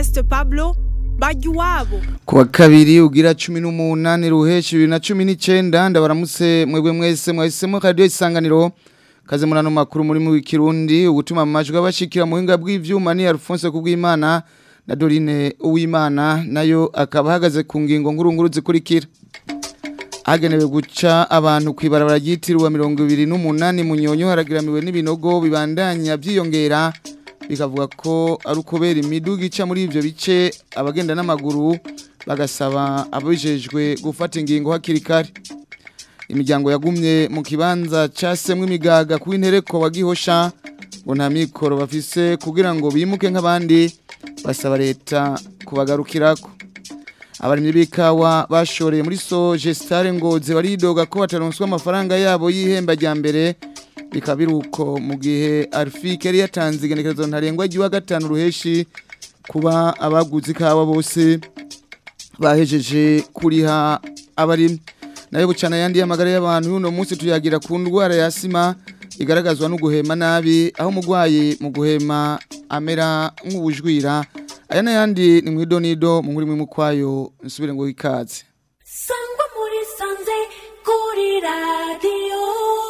Vedaste Pablo bajya iwabo kuwa kabiri ugira cumi n'umunani ruheshi bibiri na cumi n'icyenda ndabaramutse mwebwe mwese mwahisemo radiyo isanganiro kaze muri ano makuru muri mu kirundi ugutuma amajwi abashikira mu buhinga bw'ivyuma ni Alphonse Kubwimana na Dorine Uwimana nayo akaba ahagaze ku ngingo nkuru nkuru zikurikira hagenewe guca abantu kwibarabara ryitiriwe mirongo ibiri n'umunani munyonyo haragiramiwe n'ibinogo bibandanya byiyongera bikavuga ko ari ukubera imiduga ica muri ivyo bice abagenda n'amaguru bagasaba ababijejwe gufata ingingo hakiri kare imiryango yagumye mu kibanza casemwe imigaga ku intereko wa gihosha ngo nta mikoro bafise kugira ngo bimuke nk'abandi basaba leta kubagarukirako abarimyi b'ikawa bashoreye muri soje stare ngozi baridoga ko bataronswa amafaranga yabo y'ihemba rya mbere bikaba biruko mu gihe arfike yari yatanze igenekerezo ntarengwa ry'uwa gatanu ruheshi kuba abaguze ikawa bose bahejeje kuriha abarimyi nayo bucana yandi y'amagara y'abantu uno munsi tuyagira ku ndwara ya sima igaragazwa no guhema nabi aho umurwayi mu guhema amera nk'ubujwira aya n'ayandi ni mu idonido mu nkuru imwe kwayo nsubire ngo ikaze sangwa muri sanze kuri radiyo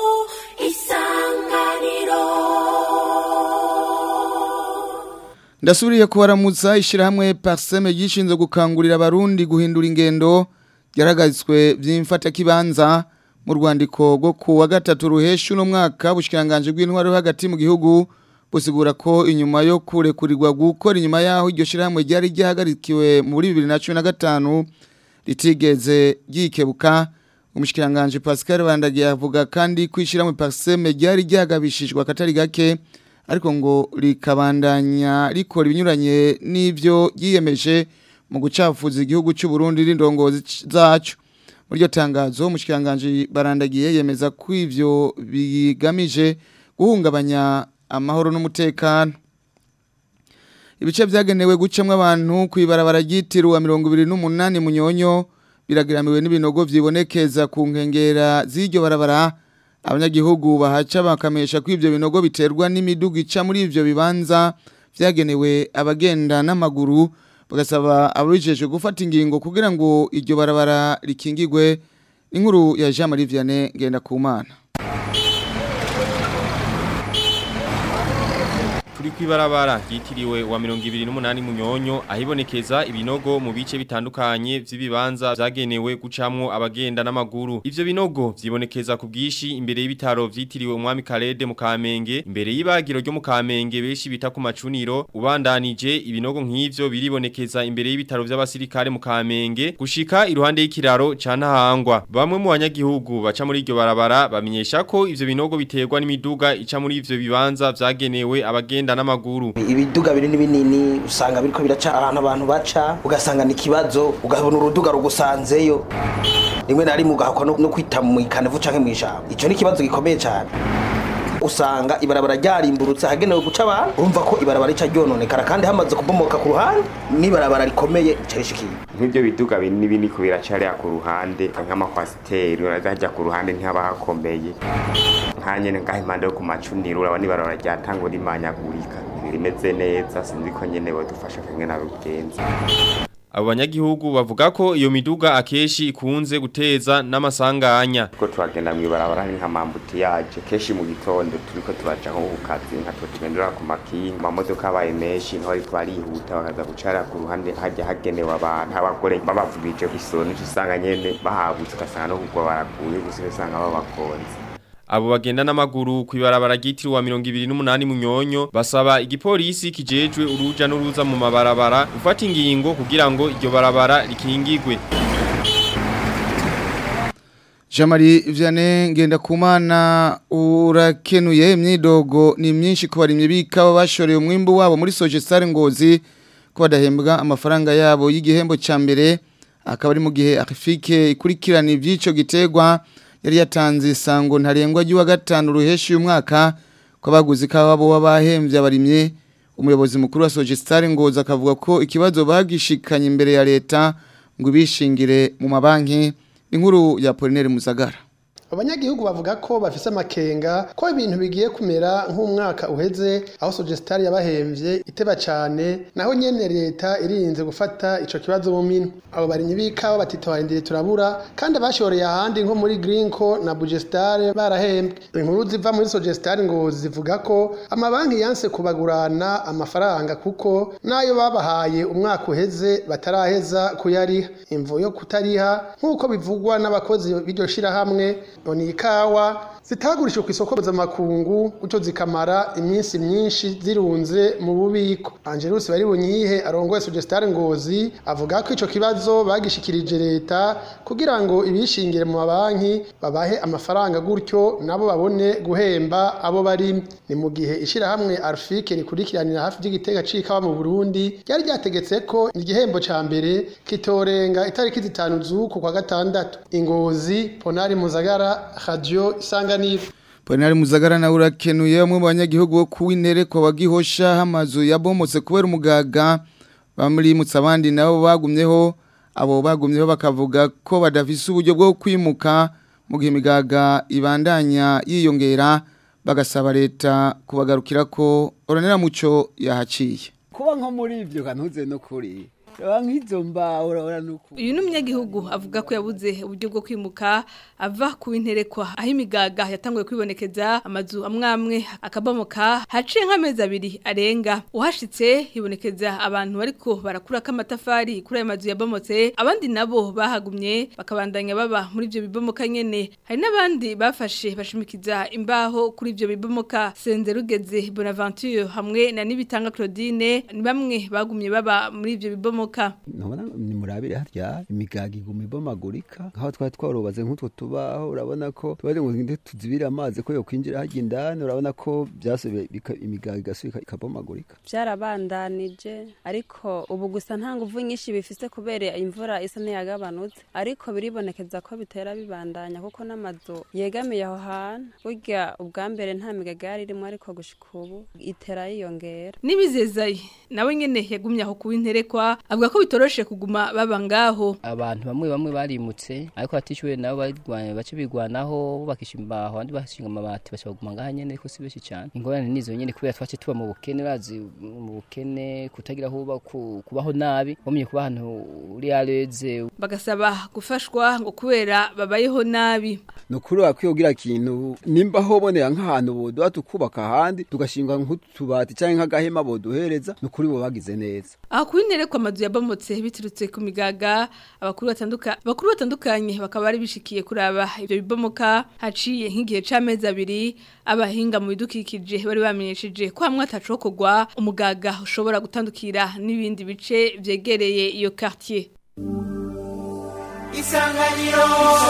isanganiro ndasubiriye kubaramutsa ishyirahamwe pariseme ryishinzwe gukangurira abarundi guhindura ingendo byaragazwe by'imfatakibanza mu rwandiko rwo ku wa gatatu ruhesha uno mwaka ubushikiranganje bw'intwaro hagati mu gihugu busigura ko inyuma yo kurekurirwa gukora inyuma yaho iryo shyirahamwe ryari ryahagarikiwe muri bibiri na cumi na gatanu ritigeze ryikebuka umushikiranganje pascal bandagiye avuga kandi ko ishyirahamwe pariseme ryari ryagabishijwe akatari gake ariko ngo rikabandanya rikora ibinyuranye n'ibyo yiyemeje mu gucafuza igihugu cy'u Burundi n'indongozi zacu muri iryo tangazo umushikiranganje barandagiye yemeza ko ivyo bigamije guhungabanya amahoro n'umutekano ibice byagenewe gucamwa abantu kwibarabara ryitiriwe mirongo ibiri n'umunani munyonyo biragiramiwe n'ibinogo vyibonekeza ku nkengera z'iryo barabara abanyagihugu bahaca bakamesha ko ivyo binogo biterwa n'imiduga ica muri ivyo bibanza vyagenewe abagenda n'amaguru bagasaba ababijejwe gufata ingingo kugira ngo iryo barabara rikingigwe inkuru ya Jean Marie Vianney ngenda kumana turi kwibarabara ryitiriwe wa mirongo ibiri n'umunani munyonyo ahibonekeza ibinogo mu bice bitandukanye vy'ibibanza vyagenewe gucamwo abagenda n'amaguru ivyo binogo vyibonekeza ku bwishi imbere y'ibitaro vyitiriwe umwami Karede mu Kamenge imbere y'ibagiro ryo mu Kamenge beshi bita ku macuniro ubandanije ibinogo nk'ivyo biribonekeza imbere y'ibitaro vy'abasirikare mu Kamenge gushika iruhande y'ikiraro ca Ntahangwa bamwe mu banyagihugu baca muri iryo barabara bamenyesha ko ivyo binogo biterwa n'imiduga ica muri ivyo bibanza vyagenewe abagenda n'amaguru ibiduga binini binini usanga biriko biraca ahantu abantu baca ugasanga ni ikibazo ugabona uruduga rugusanzeyo rimwe na rimwe ugahakwa no no kwita mu ikanevu canke mw'ijambo ico ni ikibazo gikomeye cane usanga ibarabara ryarimburutse ahagenewe guca abantu urumva ko ibarabara rica ryononekara kandi hamaze kubomoka ku ruhande n'ibarabara rikomeye rica rishikiye nk'ibyo biduga binini binini ku biracarira ku ruhande nk'amakwasiteri urazajya ku ruhande ntihaba hakomeye nkanyene ngaho impande yo ku macuniro urabona ibarabara ryatangwa rimanyagurika rimeze neza sinzi ko nyene bodufasha kamwe na rugenzi abo banyagihugu bavuga ko iyo miduga akeshi ikunze guteza n'amasanganya ko turagenda mw'ibarabara hari nk'amambutiyaje kenshi mu gitondo turiko turaja nko ku kazi nka tugendera ku makinga amamodoka abaye menshi nto ariko barihuta bakaza gucara ku ruhande hajya hagenewe abantu abagore babavugije kw'isoro nico usanga nyene bahabutse ugasanga no kugwa baraguye gusa usanga babakonze abo bagenda n'amaguru kwibarabara ryitiriwe wa 28 munyonyo basaba igipolisi kijejwe uruja n'uruza mu mabarabara gufata ingingo kugira ngo iryo barabara rikingigwe Jamari Vianney ngenda kumana urakenuye imyidogo ni myinshi ku barimye bikawa bashoreye umwimbu wabo muri Soje Star Ngozi ko badahembwa amafaranga yabo y'igihembo ca mbere akaba ari mu gihe Afrique ikurikirana ivyico gitegwa yari yatanze isango ntarengwa ry'uwa gatanu ruheshi uyu mwaka ko abaguzi kawa bo babahembye abarimye umuyobozi mukuru wa Soje Star Ngozi akavuga ko ikibazo bagishikanye imbere ya leta ngo ibishingire mu mabanki inkuru ya Polinaire Muzagara abanyagihugu bavuga ko bafise amakenga ko ibintu bigiye kumera nk'umwaka uheze aho Sogestari yabahemvye iteba cane naho nyene leta irinze gufata ico kibazo mu minwe abo barimyi b'ikawa batitoharindiriye turabura kandi abashoreye ahandi nko muri Greenco na Bugestar barahembwe inkuru ziva muri Sogestari ngo zivuga ko amabanki yanse kubagurana amafaranga kuko nayo babahaye umwaka uheze bataraheza kuyariha imvo yo kutariha nk'uko bivugwa n'abakozi b'iryo shirahamwe ni ikawa zitagurishijwe ku isoko mpuzamakungu gutyo zikamara iminsi myinshi zirunze mu bubiko angelus bari bunyihe arongoye sugestare ngozi avuga ko ico kibazo bagishikirije leta kugira ngo ibishingire mu mabanki babahe amafaranga gutyo nabo babone guhemba abo bari ni mu gihe ishirahamwe arfike rikurikiranira hafi vy'igitega c'ikawa mu burundi ryari ryategetse ko igihembo ca mbere kitorenga itariki zitanu z'uku kwa gatandatu ingozi ponari muzagara radio isanganiro Ponari Muzagara na urakenuye bamwe mu banyagihugu bo kuwintere kwa bagihosha hamazu yabomotse kubera umugaga bamurimutsa abandi nabo bagumyeho abo bagumyeho bakavuga ko badafise uburyo bwo kwimuka mu gihe imigaga ibandanya yiyongera bagasaba leta kubagarukira ko oranera muco yahaciye kuba nko muri ivyo kantuze no kuri reba nk'izo mbaho urabona nuko uyu ni umunyagihugu avuga ko yabuze uburyo bwo kwimuka ava ku interekwa aho imigaga yatanguye kwibonekeza amazu amwe amwe akabomoka haciye nk'amezi abiri arenga uhashitse hibonekeza abantu bariko barakurako amatafari kuri ayo mazu yabomotse abandi nabo bahagumye bakabandanya baba muri ivyo bibomoka nyene hari n'abandi bafashe bashimikiza imbaho kuri ivyo bibomoka senze rugeze bonaventure hamwe na nibitanga claudine ni bamwe bagumye baba muri ivyo bibomoka ntubona ni murabire harya imigaga iguma ibomagurika nk'aho twari twarubaze nk'utwo tubaho urabona ko tubaze ngo ngende tuzibire amazi ko yokwinjira harya indani urabona ko byasubiye bika- imigaga igasubika ikabomagurika byarabandanije ariko ubu gusa nta nguvu nyinshi bifise kubera imvura isa n'iyagabanutse ariko biribonekeza ko bitera bibandanya kuko n'amazu yegamiye aho hantu burya ubwa mbere nta migaga yari irimo ariko gushika ubu itera yiyongera Nibizezaye nawe nyene yagumye aho kuba interekwa avuga ko bitoroshe kuguma baba ngaho abantu bamwe bamwe barimutse ariko batishyuwe nabo barwanya bace bigwanaho bubakisha imbaho abandi bashinga amabati bashobora kuguma ngaha nyene ariko si benshi cyane ingorane nizo nyene kubera twace tuba mu bukene bazi mu bukene kutagira aho uba ku- kubaho nabi wamenye kuba ahantu uri areze bagasaba gufashwa ngo kubera babayeho nabi ni ukuri wakwiye kugira ikintu nimba hobonera nk'ahantu boduha tukubaka ahandi tugashinga nk'utubati cyangwa nk'agahema boduhereza ni ukuri bo bagize neza aho kuba interekwa amazu yabomotse biturutse ku migaga abakuru batanduka abakuru batandukanye bakaba bari bishikiye kuraba ibyo bibomoka haciye nk'igihe c'amezi abiri abahinga mu bidukikije bari bamenyesheje ko hamwe atacokogwa umugaga ushobora gutandukira n'ibindi bice vyegereye iyo quartier Isanganiro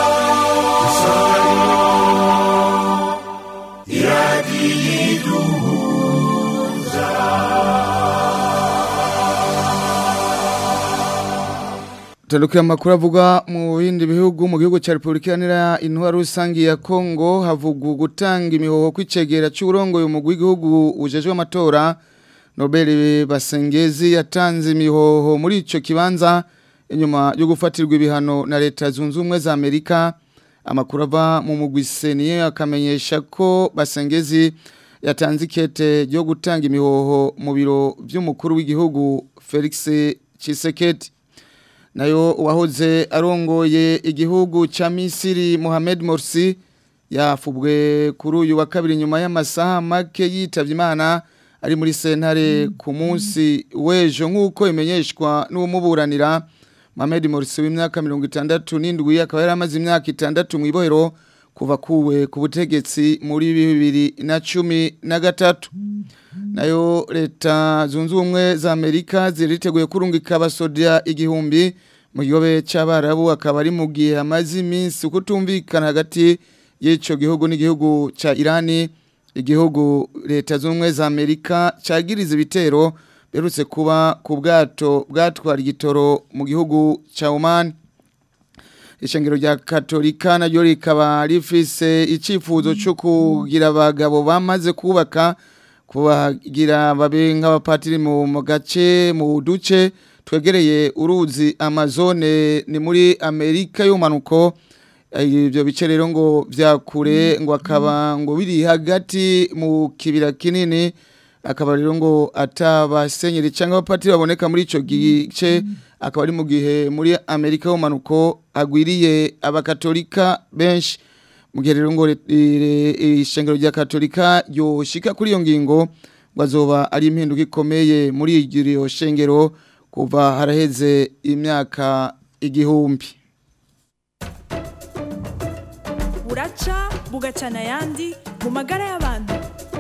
Tandukira amakuru avuga mu bindi bihugu mu gihugu cya Republika Iharanira Intwaro Rusangi ya Kongo havugwa gutanga imihoho kw'icegera cy'urongoye umugwi w'igihugu ujejwe amatora Nobel Basengezi yatanze imihoho muri ico kibanza inyuma yo gufatirwa ibihano na leta zunze ubumwe za Amerika amakuru ava mu mugwi seniye akamenyesha ko Basengezi yatanze ikete ryo gutanga imihoho mu biro vy'umukuru w'igihugu Felix Tshisekedi nayo uwahoze arongoye igihugu ca Misiri Mohamed Morsi yafubwe kuri uyu wa kabiri nyuma y'amasaha make yitavye Imana ari muri sentare ku munsi w'ejo nk'uko imenyeshwa n'umuburanira Mohamed Morsi w'imyaka 67 akaba yari amaze imyaka itandatu mu ibohero kuva kuwe ku butegetsi muri bibiri na cumi na gatatu nayo leta zunze ubumwe za amerika ziriteguye kurungika abasodia igihumbi mu gihobe cy'abarabu akaba ari mu gihe amaze iminsi kutumvikana hagati y'icyo gihugu n'igihugu cya irani igihugu leta zunze ubumwe za amerika cyagiriza ibitero berutse kuba ku bwato bwatwara igitoro mu gihugu cya oman ishengero rya katolika naryo rikaba rifise icyifuzo cyo kugira abagabo bamaze kubaka kubagira babe nk'abapatiri mu mu gace mu duce twegereye uruzi amazone ni muri amerika y'umanuko ibyo bice rero ngo vyakure ngo akaba ngo biri hagati mu kibira kinini akaba rero ngo atabasenyeri cyangwa abapatiri baboneka muri ico gice akaba ari mu gihe muri Amerika y'umanuko agwiriye abakatolika benshi mu gihe rero ngo re- ire- ishengero rya katolika yoshika kuri iyo ngingo ngo azoba ari impinduka ikomeye muri iryo shengero kuva haraheze imyaka igihumbi buraca bugacana ayandi mu magara y'abantu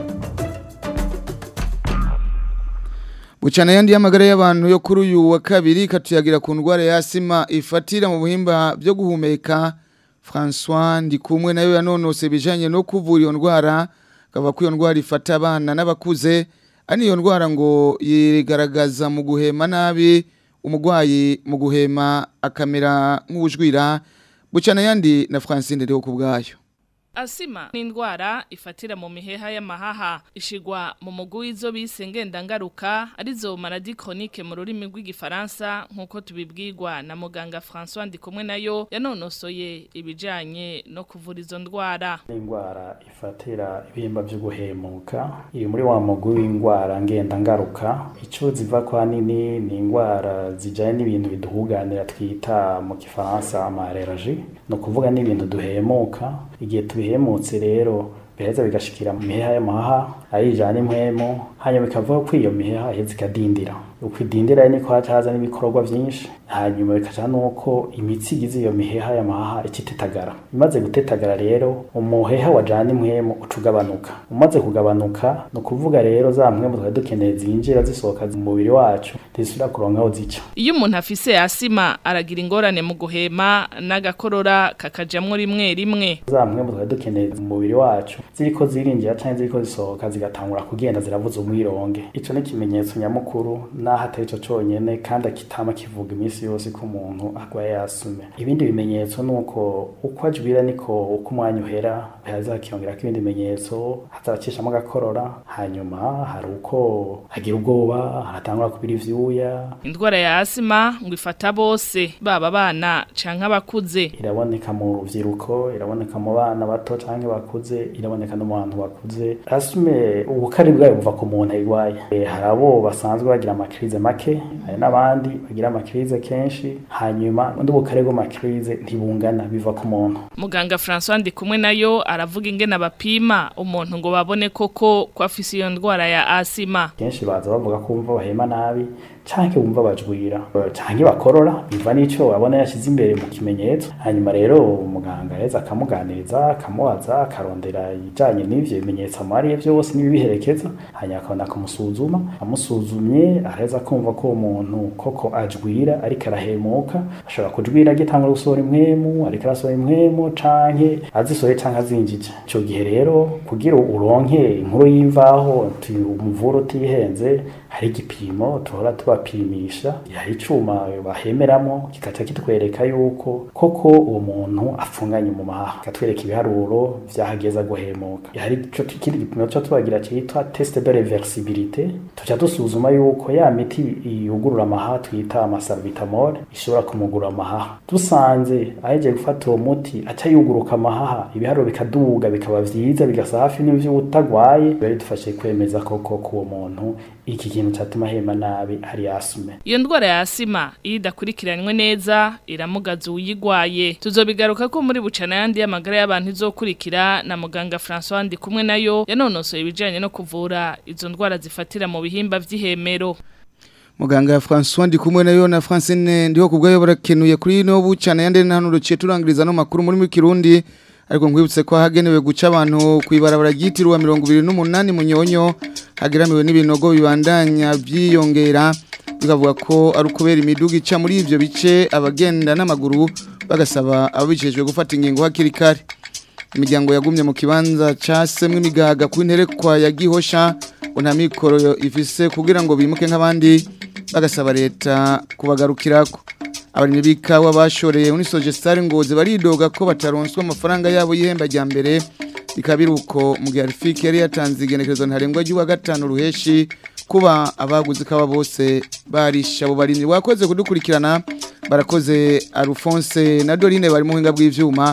Bucana yandi y'amagara y'abantu yo kuri uyu wa kabiri katuyagira ku ndwara ya asima ifatira mu buhimba byo guhumeka François Ndikumwe nayo yanonose bijanye no kuvura iyo ndwara akava ko iyo ndwara ifata abana n'abakuze ari iyo ndwara ngo yigaragaza mu guhema nabi umugwayi mu guhema akamera nk'ubujwira bucana yandi na Francine rero ku bwayo Asima ni indwara ifatira mu miheha y'amahaha ishigwa mu mugwi w'izo bise ngendangaruka arizo maladie chronique mu rurimi rw'igifaransa nk'uko tubibwirwa na muganga François Ndikumwe nayo yanonosoye ibijanye no kuvura izo ndwara indwara ifatira ibihimba byo guhemuka iri muri wa mugwi w'indwara ngendangaruka icyo ziva kwa nini ni indwara zijyanye n'ibintu biduhuganira twita mu gifaransa amareraji ni ukuvuga n'ibintu duhemuka igihe tubihemutse rero biheza bigashikira mu miheha y'amahaha ayijana impwemu hanyuma bikavuga ko iyo miheha iheza ikadindira uko idindira niko haca haza n'ibikorwa byinshi hanyuma bikaca nuko imitsi igize iyo miheha y'amahaha ikitetagara imaze gutetagara rero umuheha wajana impwemu uca ugabanuka umaze kugabanuka ni ukuvuga rero za mpwemu twari dukeneye zinjira zisohoka mu mubiri wacu ntizisubira kuronka aho zica iyo umuntu afise asima aragira ingorane mu guhema n'agakorora kakajamwo rimwe rimwe za mpwemu twari dukeneye mu mubiri wacu ziriko zirinjira canke ziriko zisohoka zigatangura kugenda ziravuza umwironge ico ni ikimenyetso nyamukuru naho atari cyo cyonyine kandi akitama kivuga iminsi yose ko umuntu arwaye yasume ibindi bimenyetso ni uko uko ajwira niko uko umwanya uhera haza hakiyongerako ibindi bimenyetso hazaracishamo agakorora hanyuma hari uko agira ubwoba haratangura kubira ivyuya indwara ya asima ngo ifata bose baba abana canke abakuze iraboneka mu rubyiruko iraboneka mu bana bato canke bakuze iraboneka no mu bantu bakuze asume ubukari bwayo buva ku muntu ayirwaye Eh, hari abo basanzwe bagira amakirize make hari n'abandi bagira amakirize kenshi hanyuma undi bukare bw'amakirize ntibungana biva ku muntu muganga François Ndikumwe nayo aravuga ingene abapima umuntu ngo babone koko ko afise iyo ndwara ya asima kenshi baza bavuga ko bumva bahema nabi canke bumva bajwira eh, canke bakorora biva n'ico abona yashize imbere mu kimenyetso hanyuma rero umuganga yaheza akamuganiriza akamubaza akarondera ibijanye n'ivyo bimenyetso amariye vyose n'ibibiherekeza hanyuma akabona kumusuzuma amusuzumye araheza kumva ko uwo muntu koko ajwira ariko arahemuka ashobora kujwira agitangura gusohora impwemu ariko arasohora impwemu canke azisohoye canke azinjije ico gihe rero kugira uronke inkuru y'imvaho tu- umuvura utihenze hari igipimo tuhora tubapimisha hari icuma bahemeramo kikaca kitwereka yuko koko uwo muntu afunganye mu mahaha katwereka ibiharuro vyahageza guhemuka hari ico kindi gipimo cyo tubagira cyitwa test de reversibilité tuca dusuzuma yuko ya miti yugurura amahaha twita amasalbutamol ishobora kumugurura amahaha dusanze aheje gufata uwo muti aca yuguruka amahaha ibiharuro bikaduga bikaba vyiza bigasa hafi n'ivyo utagwaye biba bidufashe kwemeza koko ko uwo muntu iki kintu catuma ahema nabi ari yasume iyo ndwara ya asima iyo idakurikiranywe neza iramugaza uwuyigwaye tuzobigaruka ko muri bucana yandi y'amagara y'abantu izokurikira na muganga François Ndikumwe nayo yanonosoye ibijanye no kuvura izo ndwara zifatira mu bihimba vy'ihemero Muganga François Ndikumwe nayo na Francine ndiho kubgayo barakenuye kuri no bucana yande nano ruciye turangiriza no makuru muri mu Kirundi ariko ngwibutse ko hagenewe guca abantu kwibarabara gitirwa 28 munyonyo hageramiwe n'ibinogo bibandanya byiyongera bikavuga ko ari ukubera imiduga ica muri ivyo bice abagenda n'amaguru bagasaba ababijejwe gufata ingingo hakiri kare imiryango yagumye mu kibanza casemwe imigaga ku nterekwa ya Gihosha ngo nta mikoro ifise kugira ngo bimuke nk'abandi bagasaba leta kubagarukirako abarimyi b'ikawa bashoreye muri Sogestare ngoze baridoga ko bataronswa amafaranga yabo y'ihemba rya mbere bikabira uko mu gihe Arifiki yari yatanze igenekerezo ntarengwa ry'uwa gatanu ruheshi kuba abaguzi kaba bose barisha abo barimyi wakoze kudukurikirana barakoze Alphonse na Dorine bari mu hinga bw'ivyuma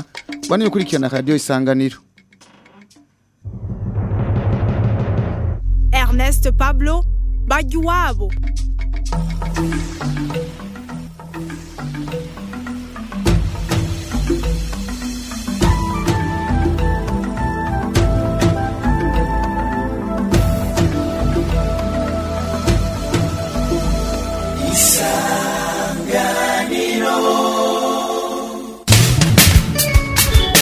baniye kurikirana radio isanganiro Ernest Pablo Bajuwabo